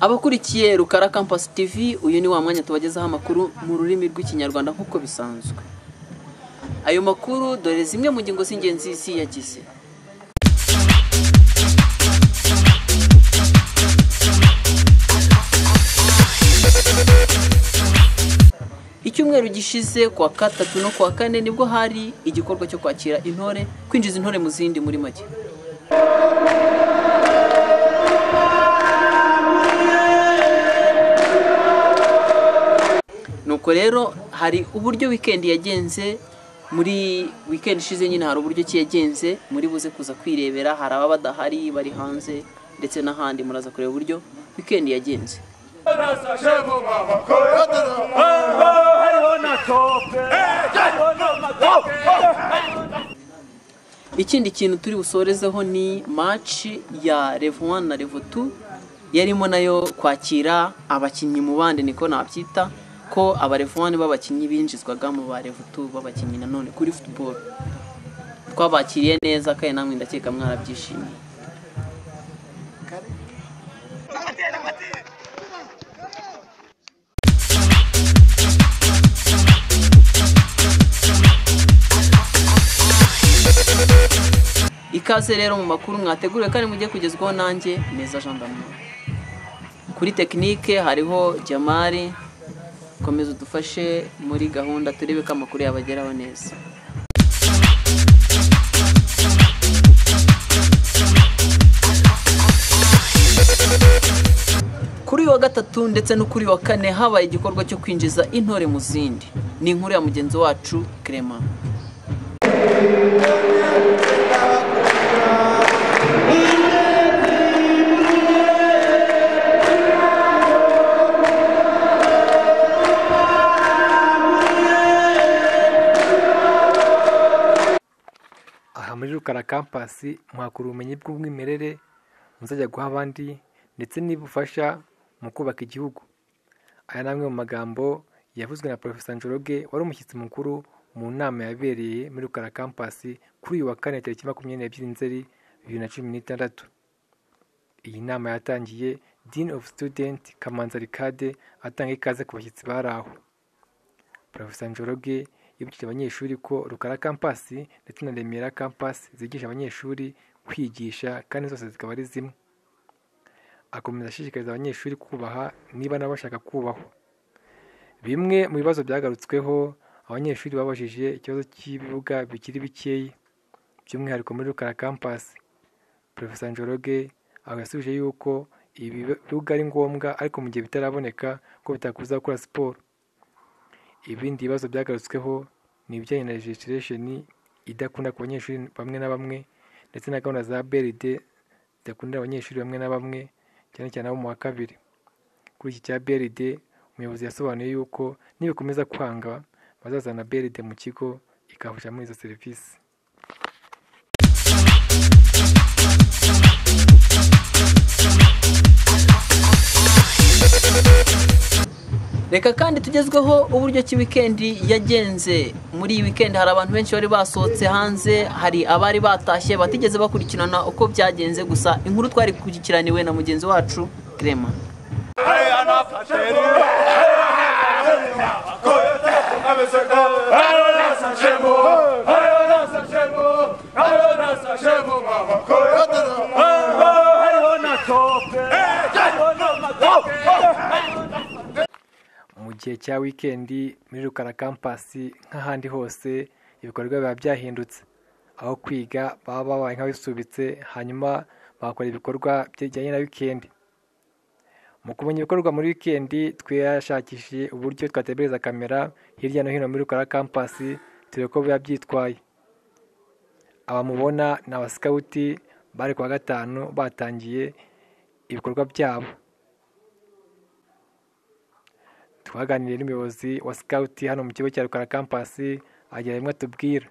abakurikiye rukara kampasi tivi uyu ni wa mwanya tubagezaho amakuru mu rurimi rw'ikinyarwanda nk'uko bisanzwe ayo makuru dore zimwe mu ngingo z'ingenzi ziyagize icyumweru gishize ku wa gatatu no ku wa kane nibwo hari igikorwa cyo kwakira intore kwinjiza intore mu zindi muri make nuko rero hari uburyo wikendi yagenze muri wikendi ishize nyine hari uburyo ki yagenze muri buze kuza kwirebera hari ababa badahari bari hanze ndetse n'ahandi muraza kureba uburyo wikendi yagenze ikindi kintu turi busorezeho ni maci ya revu wani na revu tu yarimo nayo kwakira abakinnyi mu bandi niko nabyita ko abarevu wani b'abakinnyi binjizwaga mu barevu tu b'abakinnyi nanone kuri futuboro twabakiriye neza kandi namwe ndakeka mwarabyishimiye ikaze rero mu makuru mwateguriwe kandi mujye kugezwaho nanjye neza jean d'amour kuri tekinike hariho jamari komeza udufashe muri gahunda turebe ko amakuru yabageraho neza kuri uyu wa gatatu ndetse no kuri wa kane habaye igikorwa cyo kwinjiza intore mu zindi ni inkuru ya mugenzi wacu kerema aha muri rukara kampasi mwakura ubumenyi bw'umwimerere muzajya guha abandi ndetse n'ibufasha mu kubaka igihugu aya ni amwe mu magambo yavuzwe na porofesa njoroge wari umushyitsi mukuru mu nama yabereye muri rukara kampasi kuri uyu wa kane tariki makumyabiri n'ebyiri nzeri bibiri na cumi n'itandatu iyi nama yatangiye dean of student kamanza rikade atanga ikaze ku bashyitsi bari aho porofesa njoroge yibukije abanyeshuri ko rukara kampasi ndetse na remera kampasi zigisha abanyeshuri kwigisha kandi zose zikaba ari zimwe akomeza ashishikariza abanyeshuri kubaha niba nabo bashaka kubahwa bimwe mu bibazo byagarutsweho abanyeshuri babajije ikibazo cy'ibibuga bikiri bikeya by'umwihariko muri rukara kampasi porofesa njoroge aho yasubije yuko ibi bibuga ari ngombwa ariko mu gihe bitaraboneka ko bitakubuza gukora siporo ibindi bibazo byagarutsweho ni ibijyanye na legislation idakunda ku banyeshuri bamwe na bamwe ndetse na gahunda za BRD zidakundira abanyeshuri bamwe na bamwe cyane cyane abo mu wa kabiri kuri iki cya BRD umuyobozi yasobanuye yuko nibikomeza kwanga bazazana BRD mu kigo ikabafasha muri izo serivisi reka kandi tugezweho uburyo ki wikendi yagenze muri iyi wikendi hari abantu benshi bari basohotse hanze hari abari batashye batigeze bakurikirana uko byagenze gusa inkuru twari kurikiraniwe na mugenzi wacu kerema mu gihe cya wikendi muri rukara kampasi nk'ahandi hose ibikorwa biba byahindutse aho kwiga baba babaye nk'abisubitse hanyuma bakora ibikorwa bijyanye na wikendi mu kumenya ibikorwa muri wikendi twashakishije uburyo twatebereza kamera hirya no hino muri rukara kampasi turebe ko biba byitwaye abamubona ni abasikawuti bari ku wa gatanu batangiye ibikorwa byabo twaganiriye n'umuyobozi wa sikawuti hano mu kigo cya rukara kampasi agira bimwe atubwira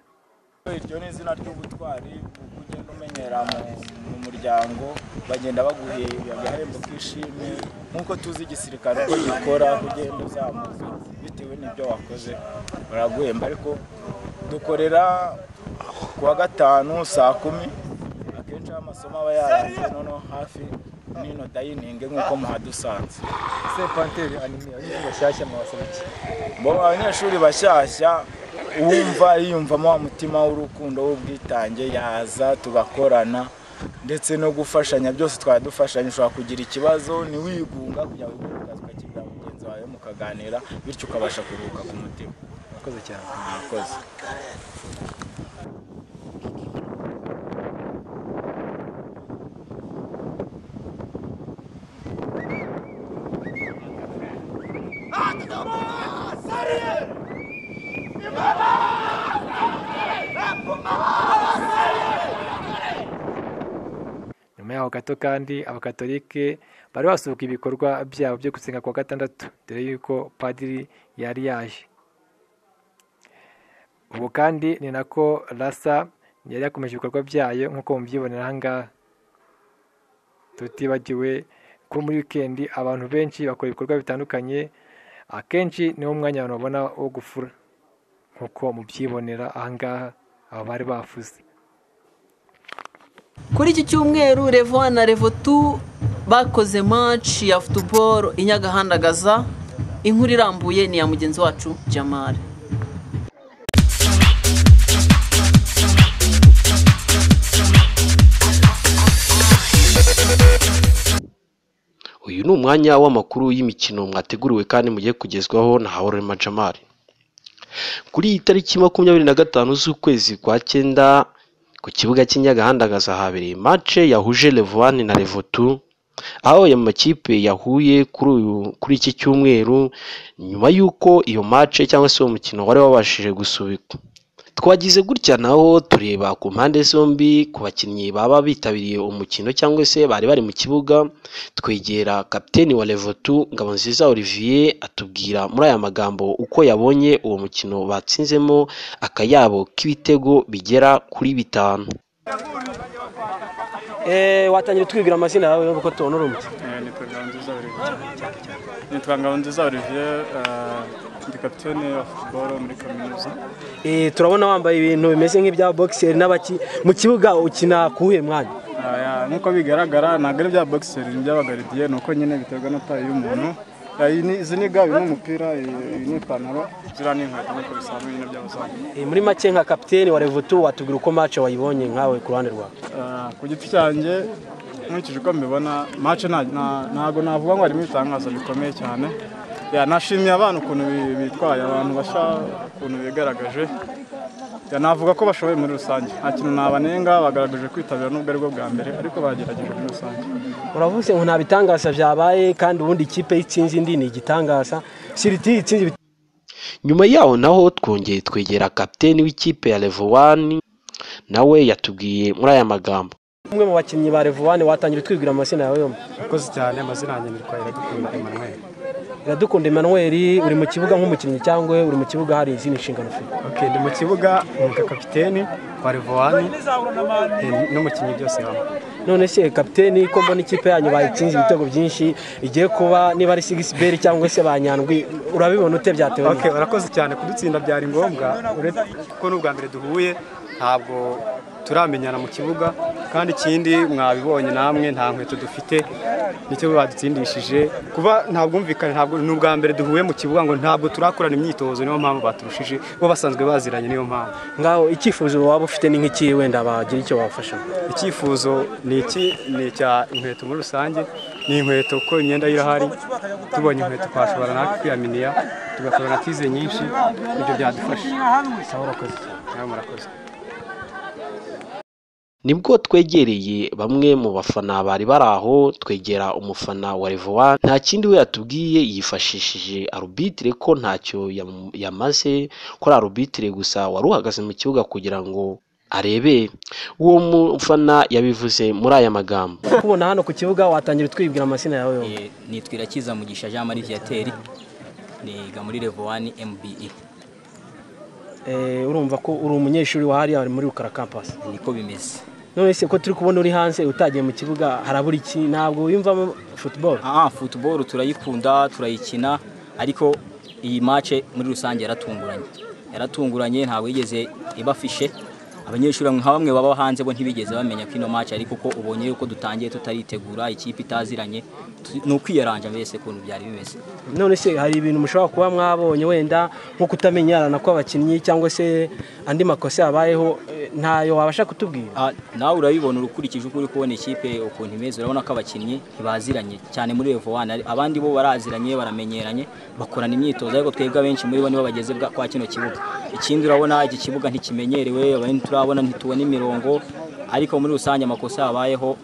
iryo ni izina ry'ubutwari kuko ugenda umenyera mu- mu muryango bagenda baguhe agahembo k'ishimwe nk'uko tuzi igisirikare uko gikora ko ugenda uzamuka bitewe n'ibyo wakoze baraguhemba ariko dukorera ku wa gatanu saa kumi akenshi aho amasomo aba yarangiye noneho hafi nino dayiningi nk'uko muhadusanze ese panteri anime abanyeshuri bashyashya mwabasaba iki bo abanyeshuri bashyashya uwumva yiyumvamo wa mutima w'urukundo w'ubwitange yaza tugakorana ndetse no gufashanya byose twaba dufashanya ushobora kugira ikibazo ntiwigunga kugira ngo ugire akazi ukakibwira mugenzi wawe mukaganira bityo ukabasha kuruhuka ku mutima murakoze cyane mwakoze nyuma yaho gato kandi abakatolike bari basubuka ibikorwa byabo byo gusenga ku wa gatandatu dore yuko padiri yari yaje ubu kandi ni nako rasa yari yakomeje ibikorwa byayo nk'uko mubyibonera ahangaha tutibagiwe ko muri wikendi abantu benshi bakora ibikorwa bitandukanye akenshi niwo mwanya abantu babona wo gufura nk'uko mubyibonera ahangaha aba bari bafuze kuri iki cyumweru revo na revo tu bakoze maci ya futuboro inyagahandagaza inkuru irambuye ni iya mugenzi wacu jamari uyu ni umwanya w'amakuru y'imikino mwateguriwe kandi mugiye kugezwaho na haworema jamari kuri iyi tariki makumyabiri na gatanu z'ukwezi kwa cyenda ku kibuga cy'inyagahandagaza habereye mace yahuje levani na levotu aho ayo makipe yahuye kuri uyu- kuri iki cyumweru nyuma y'uko iyo mace cyangwa se uwo mukino wari wabashije gusubikwa twagize gutya naho tureba ku mpande zombi ku bakinnyi baba bitabiriye umukino cyangwa se bari bari mu kibuga twegera kapiteni wa levotu ngabonziza olivier atubwira muri aya magambo uko yabonye uwo mukino batsinzemo akayabo k'ibitego bigera kuri bitanu Eh, watangira twibwira amazina yawe kuko tubona uri umuti Eh, ni Twagabunziza Olivier nitwa Ngabonziza Olivier eh, ndi kapitene wa football muri kaminuza Eh, turabona wambaye ibintu bimeze nk'ibya boxer n'abaki mu kibuga ukina kuwuhe mwanya Ah, ya, nk'uko bigaragara ntabwo ari bya boxer ni iby'abagaridiye ni uko nyine biterwa na tayi y'umuntu Eh, iyi ni- izi ni ga uyu ni umupira iyi iyi ni ipantaro ziriya ni inkweto nk'uko bisanzwe nyine by'abazamu Eh, muri make nka kapiteni wa Revotu watubwira uko match wayibonye nkawe ku ruhande rwawe Eh, ku giti cyanjye nkurikije uko mbibona mace nta- nta- ntabwo navuga ngo harimo ibitangaza bikomeye cyane Ya, nashimiye abantu ukuntu bi- bitwaye abantu bashya ukuntu bigaragaje Ya, navuga ko bashoboye muri rusange nta kintu nabanenga bagaragaje kwitabira n'ubwo ari bwo bwa mbere ariko bagerageje muri rusange uravuze ngo nta bitangaza byabaye kandi ubundi ikipe y'itsinzi indi ni igitangaza siriti itsinzi ibitego nyuma yaho naho twongeye twegera kapiteni w'ikipe ya levowani nawe yatubwiye muri aya magambo umwe mu bakinnyi ba Revoane watangira twibwira amazina yawe yombi murakoze cyane amazina yanjye nitwa iradukunda emmanuel Iradukunda Emmanuel uri mu kibuga nk'umukinnyi cyangwa uri mu kibuga hari izindi nshingano ufite ok ndi mu kibuga umwuga kapiteni wa revowani n'umukinnyi byose hamwe none se kapiteni ko mbona ikipe yanyu bayitsinze ibitego byinshi igiye kuba niba ari sigisiberi cyangwa se ba nyandwi urabibona ute byatewe ok n'iki? urakoze cyane kudutsinda byari ngombwa uretse kuko n'ubwa mbere duhuye ntabwo turamenyana mu kibuga kandi ikindi mwabibonye namwe nta nkweto dufite nicyo badutsindishije kuba ntabwumvikane ntabwo ni ubwa mbere duhuye mu kibuga ngo ntabwo turakorana imyitozo niyo mpamvu baturushije bo basanzwe baziranye niyo mpamvu ngaho icyifuzo waba ufite ni nk'iki wenda bagira icyo babafasha icyifuzo ni iki ni icya inkweto muri rusange ni inkweto kuko imyenda yo irahari tubonye inkweto twashobora natwe kwiyaminiya tugakorana tize nyinshi ibyo byadufasha nawe murakoze nibwo twegereye bamwe mu bafana bari bari aho twegera umufana wa revoa nta kindi we yatubwiye yifashishije arubitire ko ntacyo yam- yamaze ko ari arubitire gusa wari uhagaze mu kibuga kugira ngo arebe uwo mufana yabivuze muri aya magambo kubona hano ku kibuga watangira twibwira amazina yawe yombi Eh, nitwa irakiza mugisha jean marie viateur niga muri level 1 mbe Eh, urumva ko uri umunyeshuri wa hariya muri rukara kampasi niko bimeze none se ko turi kubona uri hanze utagiye mu kibuga harabura iki ntabwo wiyumvamo futuboro ah football turayikunda turayikina ariko iyi match muri rusange yaratunguranye yaratunguranye ntabwo yigeze ibafishe abanyeshuri nka bamwe baba hanze bo ntibigeze bamenya ko ino match ariko uko ubonye uko dutangiye tutaritegura ikipe itaziranye tu- ni ukwiyaranja mbese ukuntu byari bimeze none se hari ibintu mushobora kuba mwabonye wenda nko kutamenyerana kw'abakinnyi cyangwa se andi makosa yabayeho eh, ntayo wabasha kutubwira Ah, nawe urabibona ukurikije uko uri kubona ikipe ukuntu imeze urabona ko abakinnyi ntibaziranye cyane muri Revo One ari- abandi bo baraziranye baramenyeranye bakorana imyitozo ariko twebwe abenshi muri bo nibo bageze bwa- kwa kino kibuga ikindi urabona iki kibuga ntikimenyerewe abandi turabona ntitubona imirongo ariko muri rusange amakosa yabayeho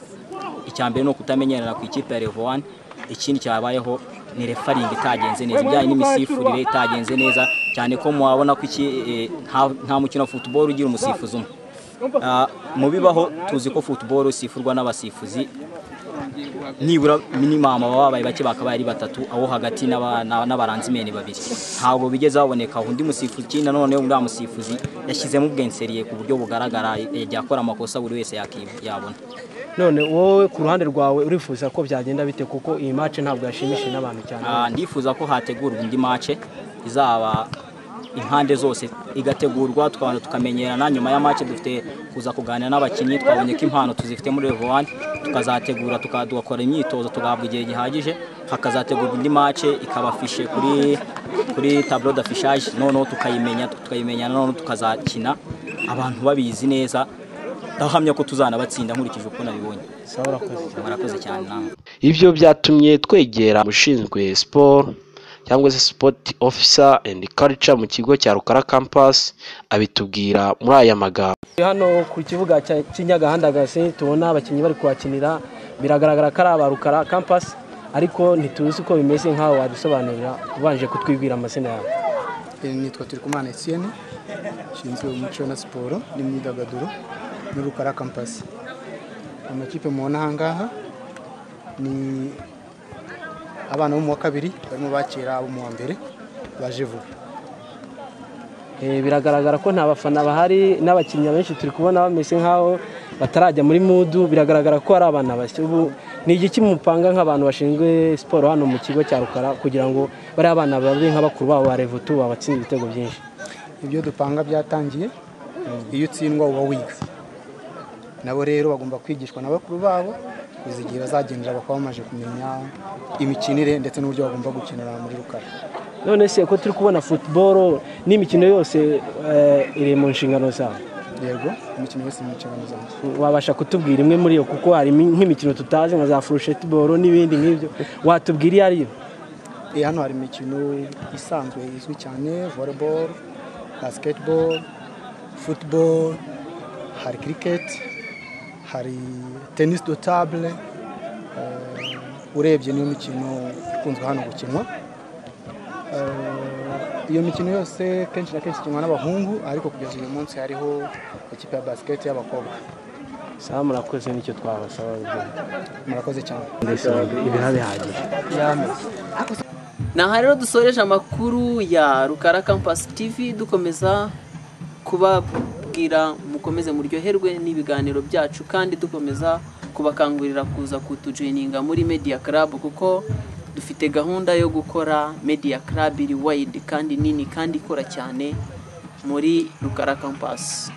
icya mbere ni ukutamenyerana ku ikipe ya Revo One ikindi cyabayeho ni refaringi itagenze neza ibijyanye n'imisifurire itagenze neza cyane ko mwabona ko iki eh, nta- nta mukino wa futuboro ugira umusifuzi umwe Ah, mu bibaho tuzi ko football isifurwa n'abasifuzi nibura minimum baba babaye bake bakabaye ari batatu abo hagati n'aba- n'aba- n'abaranzimeni babiri ntabwo bigeze baboneka undi musifuzi ikindi nanone uriya musifuzi yashyizemo ubwenseriye ku buryo bugaragara yajya akora amakosa buri wese yaki- yabona none wowe ku ruhande rwawe urifuza ko byagenda bite kuko iyi match ntabwo yashimishije n'abantu cyane Ah, ndifuza ko hategurwa indi mace izaba impande zose igategurwa tukabanza tukamenyerana nyuma ya mace dufite kuza kuganira n'abakinnyi twabonye ko impano tuzifite muri level one tukazategura tuka- tugakora imyitozo tugahabwa igihe gihagije hakazategurwa indi mace ikabafishe kuri kuri tableau d'affichage noneho tukayimenya tukayimenyana noneho tukazakina abantu babizi neza ndahamya ko tuzanabatsinda nkurikije uko nabibonye sawa urakoze cyane murakoze cyane namwe ibyo byatumye twegera ushinzwe siporo cyangwa se sport officer and culture mu kigo cya rukara campus abitubwira muri aya magambo Turi hano ku kibuga cya- cy'inyagahandagasi tubona abakinnyi bari kuhakinira biragaragara ko ari aba rukara kampasi ariko ntituzi uko bimeze nk'aho wadusobanurira ubanje kutwibwira amazina yawe nitwa Turikumana Etienne nshinzwe umuco na siporo n'imyidagaduro muri Rukara kampasi amakipe mubona aha ngaha ni abana bo mu wa kabiri barimo bakira abo mu wa mbere baje vuba Eh, biragaragara ko nta bafana bahari n'abakinnyi benshi turi kubona bameze nk'aho batarajya muri mudu biragaragara ko ari abana bashya ubu ni igiki mupanga nk'abantu bashinzwe siporo hano mu kigo cya rukara kugira ngo bariya abana babe nka bakuru babo ba revutu babatsinda ibitego byinshi ibyo dupanga byatangiye iyo utsindwa uba wiga nabo rero bagomba kwigishwa na bakuru babo kuza igihe bazagendera bakaba bamaze kumenya imikinire ndetse n'uburyo bagomba gukinira muri rukara none se ko turi kubona futuboro n'imikino yose eh, iri mu nshingano zawe yego imikino yose mu nshingano zanjye wabasha kutubwira imwe muri yo kuko hari imi- nk'imikino tutazi nka za furushetiboro n'ibindi nk'ibyo watubwira iyo ariyo Eh, hano hari imikino isanzwe izwi cyane volleyball basketball football hari cricket hari tennis do table eh, urebye niyo mikino ikunzwe hano gukinwa Eh, iyo mikino yose kenshi na kenshi ikinwa n'abahungu ariko kugeza uyu munsi hariho ikipe ya basket y'abakobwa sawa murakoze nicyo twabasaba murakoze cyane mbese ibiha bihagije ni aha rero dusoreje amakuru ya rukara kampasi tivi dukomeza kubabwira mukomeze muryoherwe n'ibiganiro byacu kandi dukomeza kubakangurira kuza kutujoyininga muri media club kuko dufite gahunda yo gukora media club iri wide kandi nini kandi ikora cyane muri rukara kampasi